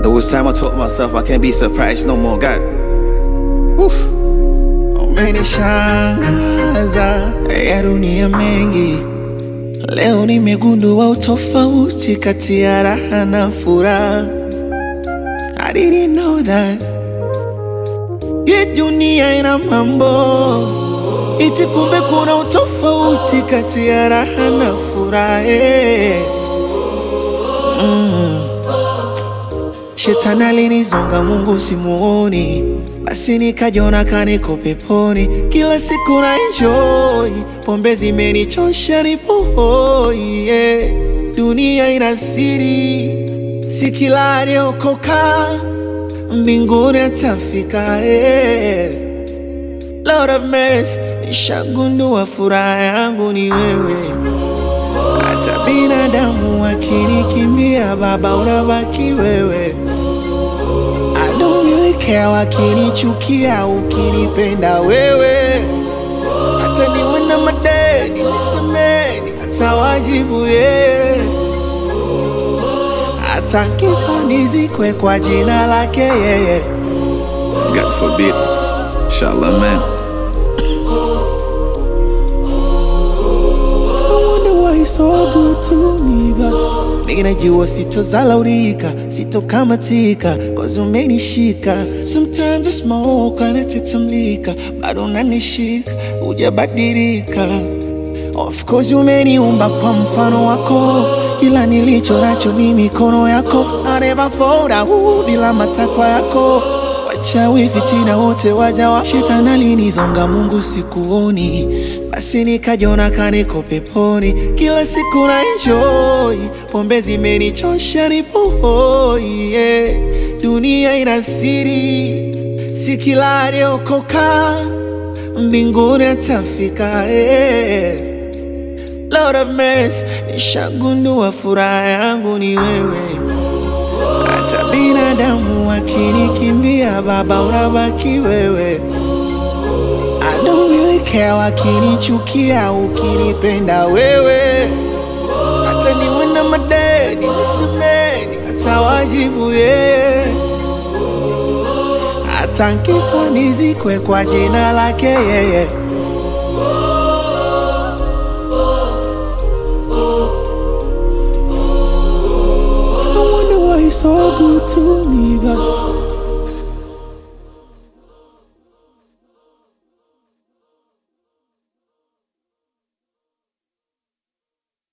There was time I told myself I can't be surprised no more. God, Woof. Umenishangaza ya dunia mengi. Leo nimegundua utofauti kati ya raha na furaha. I didn't know that. Hii dunia ina mambo iti, kumbe kuna utofauti kati ya raha na furaha. eh. Shetani alinizonga, Mungu simuoni, basi nikajiona kaniko peponi. Kila siku na enjoy, pombe zimenichosha, nipo hoi yeah. Dunia ina siri, si kila aliyokoka mbinguni atafika yeah. Lord of mercy, nishagundua furaha yangu ni wewe. Hata binadamu wakinikimbia, Baba unabaki wewe. I don't really care wakinichukia, ukinipenda wewe. Hata niwe na madeni nisemeni, hata wajibu yeye. Hata nkifa nizikwe kwa jina lake yeye. God forbid. Inshallah, man. I wonder why you're so good to me, God. Mimi najua sitozalaulika, sitokamatika, cause umenishika. Sometimes I smoke and I take some liquor, bado unanishika, hujabadilika. Of course umeniumba kwa mfano wako, kila nilicho nacho ni mikono yako. I never fold out bila matakwa yako. Wachawi fitina wote waja wa shetani alinizonga, Mungu sikuoni, basi nikajiona kaniko peponi. Kila siku na enjoy, pombe zimenichosha, nipo hoi yeah. Dunia ina siri, si kila aliyokoka mbinguni atafika yeah. Lord of mercy, nishagundua furaha yangu ni wewe. Hata binadamu wakinikimbia, Baba unabaki wewe. I don't really care wakinichukia, ukinipenda wewe. Hata niwe na madeni nisemeni, hata wajibu yeye. Hata nkifa nizikwe kwa jina lake yeye. I wonder why you're so good to me, God.